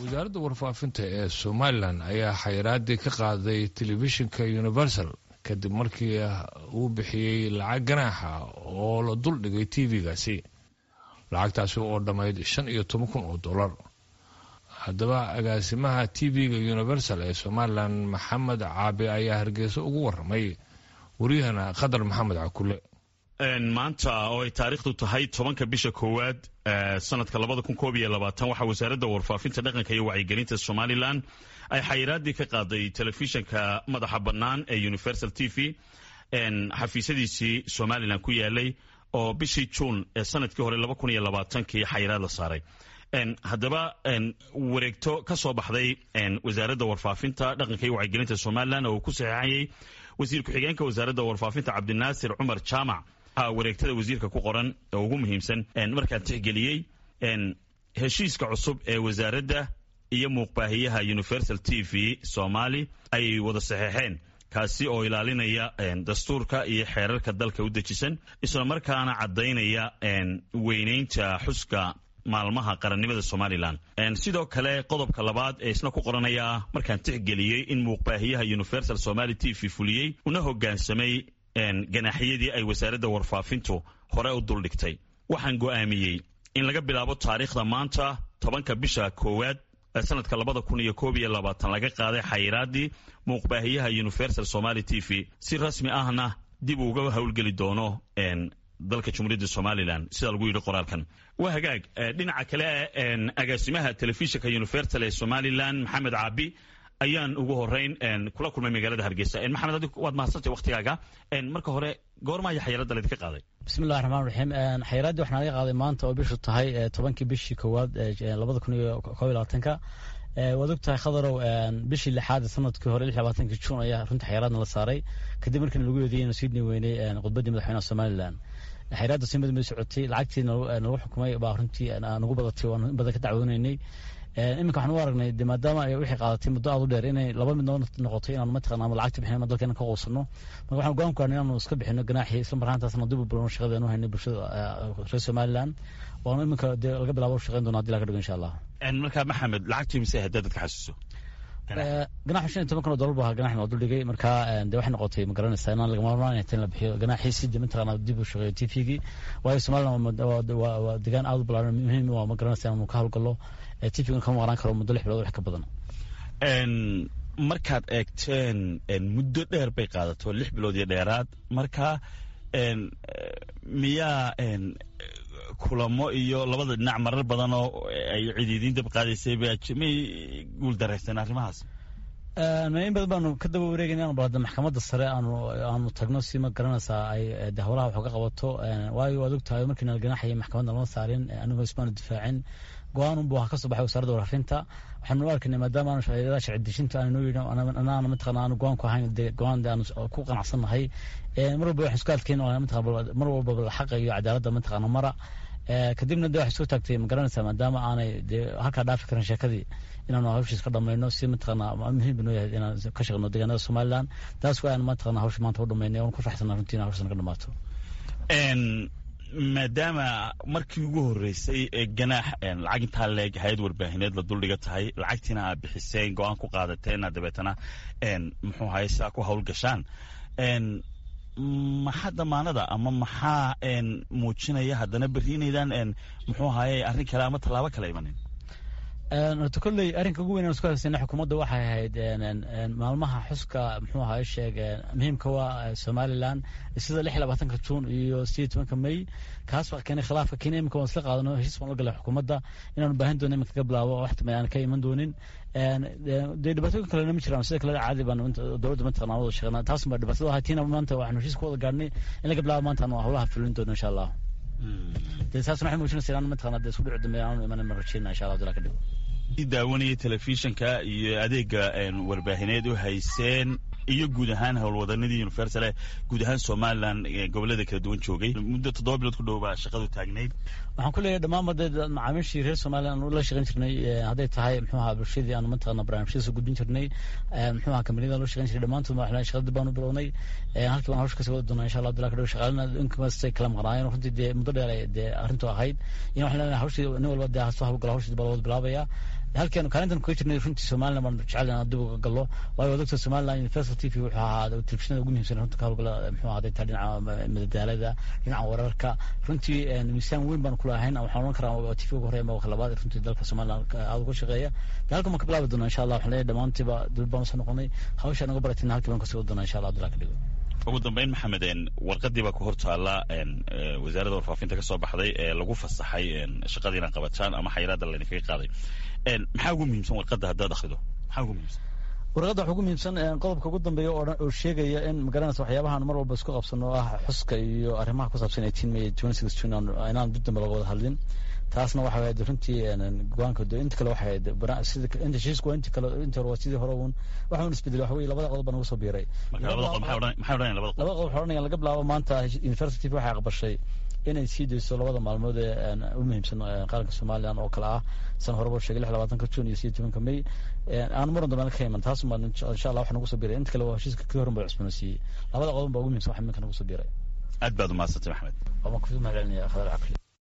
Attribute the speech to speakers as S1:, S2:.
S1: wasaaradda warfaafinta ee somalilan ayaa xayiraadii ka qaaday telefishinka universal kadib markii uu bixiyey lacag ganaaxa oo la dul dhigay tv-gaasi lacagtaasi oo dhammayd shan iyo toban kun oo dollar haddaba agaasimaha tv-ga universal ee somalilan maxamed caabi ayaa hargeysa ugu waramay waryahana khadar maxamed cakule
S2: maanta oo ay taariikhdu tahay tobanka bisha koowaad sanadka labada kun koob iyo labaatan waxaa wasaaradda warfaafinta dhaqanka iyo wacyigelinta somalilan ay xayiraadii ka qaaday telefishinka madaxa bannaan ee universal t v xafiisyadiisii somalilan ku yaalay oo bishii juun ee sanadkii hore laba kun iyo labaatankii xayiraad la saaray haddaba wareegto ka soo baxday wasaaradda warfaafinta dhaqanka iyo wacyigelinta somalilan oo uu ku saxeexayay wasiir ku-xigeenka wasaaradda warfaafinta cabdinaasir cumar jaamac wareegtada wasiirka ku qoran oo ugu muhiimsan markaan tixgeliyey heshiiska cusub ee wasaaradda iyo muuqbaahiyaha universal t v somali ay wada saxeexeen kaasi oo ilaalinaya dastuurka iyo xeerarka dalka u dejisan islamarkaana caddaynaya weynaynta xuska maalmaha qarannimada somalilan sidoo kale qodobka labaad ee isna ku qoranaya markaan tixgeliyey in muuqbaahiyaha universal somali t v fuliyey una hogaansamay ganaaxyadii ay wasaaradda warfaafintu hore u duldhigtay waxaan go'aamiyey in laga bilaabo taariikhda maanta tobanka bisha koowaad sanadka labada kun iyo koob iyo labaatan laga qaaday xayiraadii muuqbaahiyaha universal somali t v si rasmi ahna dib uga howlgeli doono dalka jumhuuriyadda somalilan sida lagu yidhi qoraalkan waa hagaag dhinaca kale agaasimaha telefishinka universal ee somalilan maxamed caabi ayaan ugu horeyn kula kulmay magaalada hargeysa maxamed adig waad mahadsantay waktigaaga marka hore goormaa iyo xayiraadda laydinka qaaday
S3: bismillahi raxmaan raxiim xayiraaddii waxaa laga qaaday maanta oo bishu tahay tobankii bishii koowaad labada kun iyo koob iyo labaatanka waad og tahay khadarow bishii lixaad sanadkii hore lix labaatankii juun ayaa runtii xayiraadna la saaray kadib markiina lagu eedeeyey inuu sii weynay khudbaddii madaxweynaha somalilan xayiraadda si mid mid socotay lacagtii nagu xukumay baa runtii nagu badatay waan in badan ka dacwoonaynay iminka waxaan u aragnay de maadaama ay wixii qaadatay muddo aad u dheer inay laba mid noo noqotay inaan mataqana ama lacagta bixin ama dalkeena ka quusano marka waxaan go'aan ku gaarnay inaanu iska bixino ganaaxii isla markaantaasna dib u bilowno shaqada aanu haynay bulshada reer somaliland waanu iminka dee laga bilaabo shaqayn doona hadii laga dhigo insha allah
S2: marka maxamed lacagtii mise haddaad dadka xasuuso
S3: ganaxu shan iyo toban kun oo dollar bu ahaa ganaxna waa duldhigay marka de waxay noqotay ma garanaysaa inaan lagama marmaan inay tan la bixiyo ganaxiisi de mataqana dib u shaqeeyo t v-gii waayo somaliland waa degaan aad u balaaran muhiim waa ma garanaysaa inaanu ka howlgallo t v-guna kama maqnaan karo muddo lix bilood wax ka badan
S2: markaad eegteen muddo dheer bay qaadato lix bilood iyo dheeraad marka miyaa kulamo iyo labada dhinac marar badan oo ay cidiidiin dab qaadaysay may guul daraysteen arrimahaas
S3: in badan baanu ka daba wareegayna anu balada maxkamadda sare aanu aanu tagno si ma garanaysaa ay de howlaha wax uga qabato waayo waad og tahay markiina la ganaxayay maxkamadda lama saarin anigoo ismaanu difaacin go-aan unbu ka soo baxay wasaaradda warfaafinta waxaanu arkaynay maadaama aanu shaqeeyada sharci dejinta aanu noo yidhi anaana mataqana aanu go-aan ku ahayn de go-aan de aanu ku qanacsannahay mar walba waxaan isku adkayn mataqana mar walba xaqa iyo cadaaladda mataqana mara kadibna de waxay soo taagtay ma garanaysaa maadaama aanay de halkaa dhaafi karin sheekadii inaanu hawshiis ka dhamayno si mataqana muhiim ba noo yahay inaan ka shaqeyno deegaanada somaliland taas waa aan mataqana hawsha maanta u dhamaynay oon ku faraxsana runtii in hawshan ka dhamaato
S2: maadaama markii ugu horeysay ee ganaax lacag intaa leeg hay-ad warbaahineed la duldhiga tahay lacagtiina aad bixiseen go-aan ku qaadateen dabeetana muxuu ahay sidaa ku howlgashaan maxaa damaanada ama maxaa muujinaya haddana berri inaydaan muxuu ahaye arrin kale ama tallaabo kale imanin
S3: horta kolley arrinka ugu weyn aan isku haysana xukuumadda waxay ahayd maalmaha xuska muxuu ahaa sheeg muhiimka waa somaliland sida lix iyo labaatanka juun iyo sideed tobanka may kaas waa keenay khilaafka kenya imika waan isla qaadano heshiis baan la galay xukuumadda inaanu baahin doono iminka ka bilaabo wax tama aan ka iman doonin dee dhibaatooyin kalena ma jiraan sida kale caadi baan dowladda mataqana wada shaqeynaa taas baa dhibaatada ahay tiina maanta waxaanu heshiis ku wada gaarnay in laga bilaabo maanta aanu howlaha fulin doono insha allah dee taasna waxay muujinaysa inaan mataqana dee isku dhici dambeeya aanu imanan ma rajeyna insha allah dila ka dhigo
S2: daawanaya telefishinka iyo adeega warbaahineed u hayseen iyo guud ahaan howlwadanadii universale guud ahaan somalilan gobolada kala duwan joogay muddo toddoba bilood ku dhow baa shaqadu taagnayd
S3: waxaan ku leeyahay dhammaanba dee macaamiishii reer somalilan aanu la shaqeyn jirnay hadday tahay muxuu ahaa bulshadii aanu mataqana barnaamijyada gudbin jirnay muxuu ahaa kambaniyada loo shaqeyn jiray dhammaantood waxaan shaqadii baanu bilownay halkii baan hawsha kasii wada doonaa insha allah abdillah kadhow shaqaalina inkastay kala maqnaayeen runtii dee muddo dheer dee arrintu ahayd in waxaan leenahay hawshii nin walba dee hasoo hawlgala hawshii baa lawada bilaabaya halkeenu kaalintan kuga jirnay runtii somaliland baan jecel inaan dib uga gallo waayo doctor somaliland universal t v wuxuu ahaa telefishinada ugu muhiimsan runta ka howlgala muxuu ahaday taa dhinaca madadaalada dhinaca wararka runtii miisaan weyn baan kula ahayn waxaan oran karaa t v ugu horeya mawaka labaad runtii dalka somaliland aada uga shaqeeya de halkan baan ka bilaabi doonaa insha allah waxaan leeyahay dhammaantiiba dib baan usoo noqonay hawsha naga baratina halkii baan kasii wadi doonaa insha allah abdullah ka dhigo
S2: ugu dambeyn maxamed warqadii baa ku hor taalla wasaaradda warfaafinta ka soo baxday ee lagu fasaxay shaqadii inaad qabataan ama xayiraadda laydinkaga qaaday maxaa ugu muhiimsan warqadda haddaad akhrido maxaa ugu muhiimsan
S3: warqadda waxaa ugu muhiimsan qodobka ugu dambeeya oo oo sheegaya in magaranaysa waxyaabahan mar walba isku qabsano oo ah xuska iyo arrimaha ku saabsan eighteen may twenty six june inaan dib dambe laga wada hadlin taasna waxa ahayd runtii go-aanka inta kale waxa ahayd sida inta heshiisku waa inta kale inta hore waa sidii hore uun waxa un isbedelay waxa weye labada qodob baa nagu soo biiray
S2: labada qodob maxay odhanayaan labada
S3: laba qodob waxay odhanayaan laga bilaabo maanta university waxay aqbashay inay sii dayso labada maalmood ee u muhiimsan qaranka somalilan oo kale ah san horeba sheegay lix labaatanka june iyo sideed tobanka may aan muran dambe ka iman taas baan insha allah waxa nagu soo biiray inta kale waa heshiiska kii horan baa cusboonaysiiyey labada qodob baa ugu muhiimsan waxa iminka nagu soo biiray
S2: aad baad umahadsantay maxamed
S3: waan ku mahadcelinaya khadar cakli